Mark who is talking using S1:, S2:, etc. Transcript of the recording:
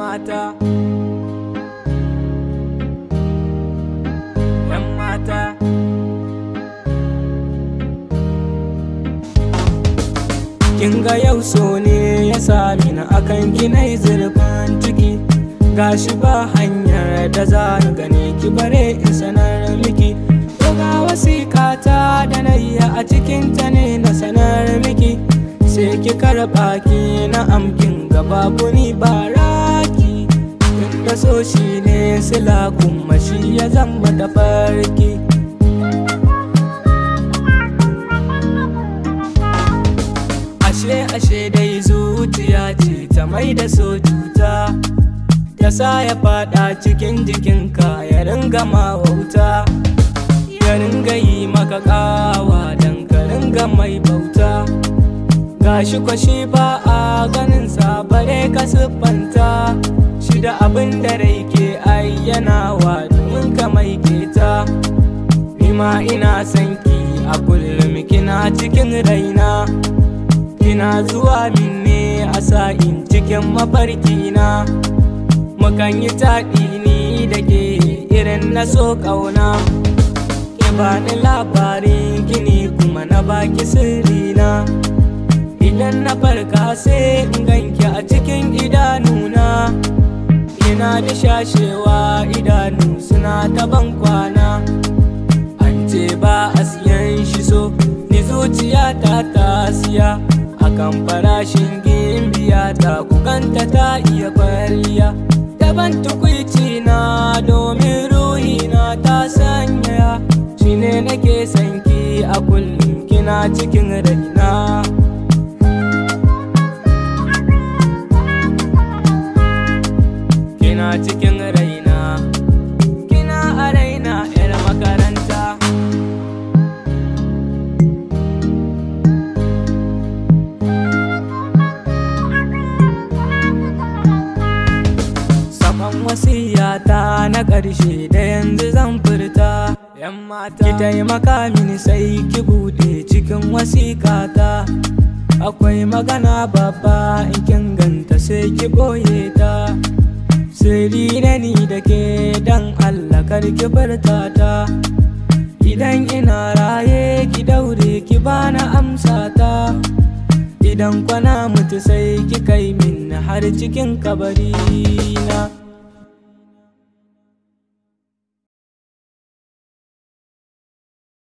S1: mata yan mata kin ga yau so ne ya sami na akan ginai zurfin ciki gashi ba hanyar da za ni gani ki bare in sanar miki to ga wasiƙata da nayya a cikin ta ne na sanar miki sai ki karɓa ki na amkin gaba ni baraki inda so shi ne sila kuma shi ya zama da farki ashe ashe dai zuciya ce ta mai da so cuta ta sa ya fada cikin jikinka ya ringa ma wauta ya ringa yi maka kawa don ka ringa mai bauta gashi kwashi ba a ganin sa bare ka siffanta shi da abin da rai ke ayyanawa domin ka mai keta ma ina son ki a kullum kina cikin raina kina zuwa min ne a sa'in cikin mafarkina mukan yi taɗi ni da ke irin na so ƙauna ke bani labarin gini kuma na baki sirrina idan na farka sai in ganki a cikin idanuna ina da shashewa idanu suna ta ban kwana an ce ba a siyan shi so ni zuciya ta ta siya akan farashin gimbiya ta kukanta ta iya kwariya daban tukwici na domin ruhi na ta sanya shine nake sanki a kullum kina cikin raina kina cikin raina kina a raina 'yar makaranta Sakon wasiyata na ƙarshe da yanzu zan furta ‘yan mata ki taimaka mini sai ki buɗe cikin wasikata akwai magana babba in kin ganta sai ki ɓoye ta sirri na ni da ke dan Allah kar ki furta ta idan ina raye ki daure ki bana amsa ta idan kwana mutu sai ki kai min har cikin kabari na